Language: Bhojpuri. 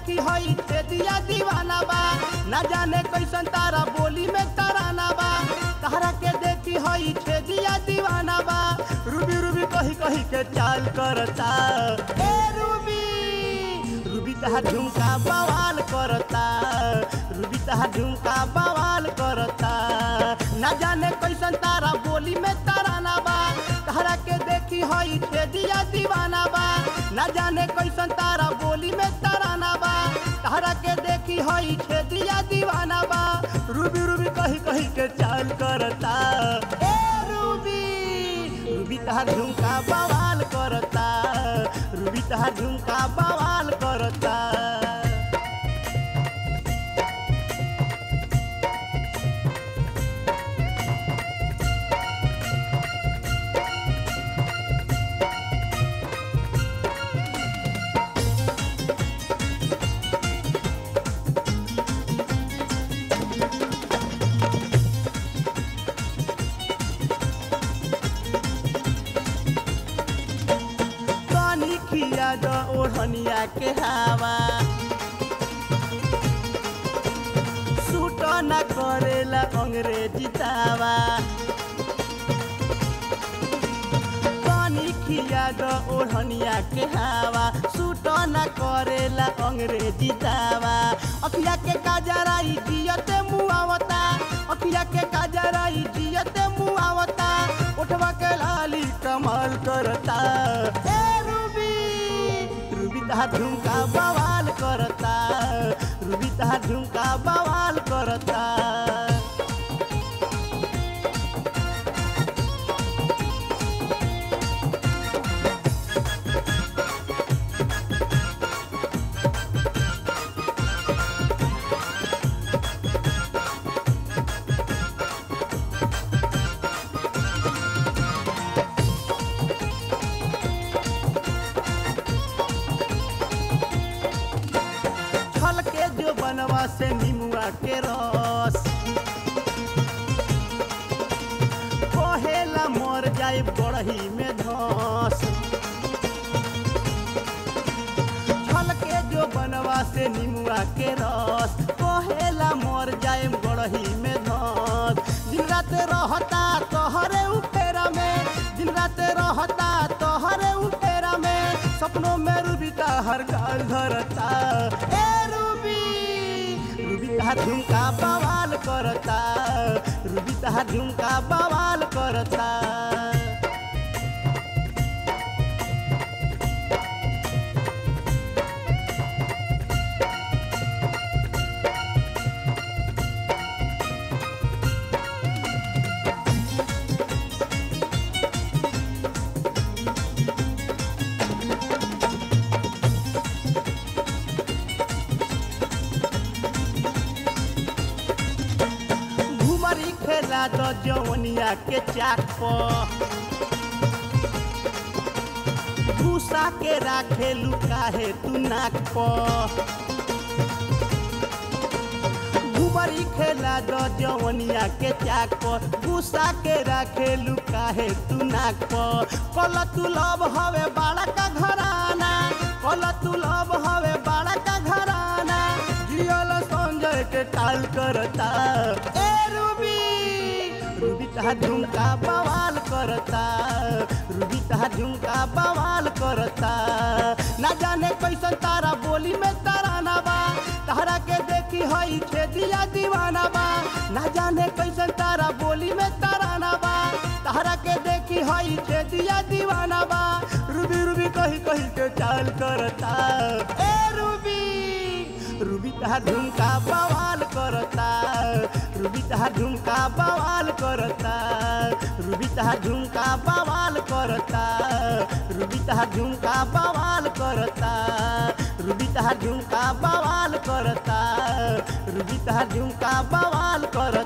देखी हई छे दिया दीवाना बा ना जाने कैसन तारा बोली में तराना बा तारा के देखी हई छे दिया दीवाना बा रूबी रूबी कही कही के चाल करता ए रूबी रूबी तहा झुमका बवाल करता रूबी तहा झुमका बवाल करता ना जाने कैसन तारा बोली में तराना बा तारा के देखी हई छे दिया दीवाना बा ना जाने कैसन तारा बोली में तराना बा तारा के देखी हई छे दिया दीवाना बा रूबी रूबी कही कही के चाल करता ए रूबी रूबी तहा झुमका बवाल करता रूबी तहा झुमका बवाल करता पानी खिया द ओढ़निया के हवा सूट न करेला अंग्रेजी दावा पानी खिया द ओढ़निया के हवा सूट न करेला अंग्रेजी दावा अखिया के काजराई जियते मुआवता अखिया के काजराई जियते मुआवता उठवा के लाली कमाल करता ए रूबी रूबी तहा झुमका बवाल करता रूबी तहा झुमका बवाल करता छल के जो बनवा से निमुआ के रस कहेला मर जाए गढ़ही में धस छल के जो बनवा से निमुआ के रस कहेला मर जाए गढ़ही में धस दिन रात रहता तोहरे उपेरा में दिन रात रहता तोहरे उपेरा में सपनों में रूबी का हर गाल धरता ए रूबी रूबी तहा झुमका बवाल करता रूबी तहा झुमका बवाल करता घुमरी खेला द जवनिया के चाक पर भूसा के राखे लुकाहे तू नाक पर घुमरी खेला द जवनिया के चाक पर भूसा के राखे लुकाहे तू नाक पर कल तू लब हवे बाड़ा का घराना कल तू लब हवे बाड़ा का घराना जियल संजय के टाल करता ए रूबी रूबी तहा झुमका बवाल करता रूबी तहा झुमका बवाल करता ना जाने कैसन तारा बोली में तराना बा तारा के देखी हई छे दिया दीवाना बा ना जाने कैसन तारा बोली में तराना बा तारा के देखी हई छे दिया दीवाना बा रूबी रूबी कही कही के चाल करता ए रूबी रूबी तहा झुमका बवाल करता रूबी तहा झुमका बवाल करता रूबी तहा झुमका बवाल करता रूबी तहा झुमका बवाल करता रूबी तहा झुमका बवाल करता रूबी तहा झुमका बवाल कर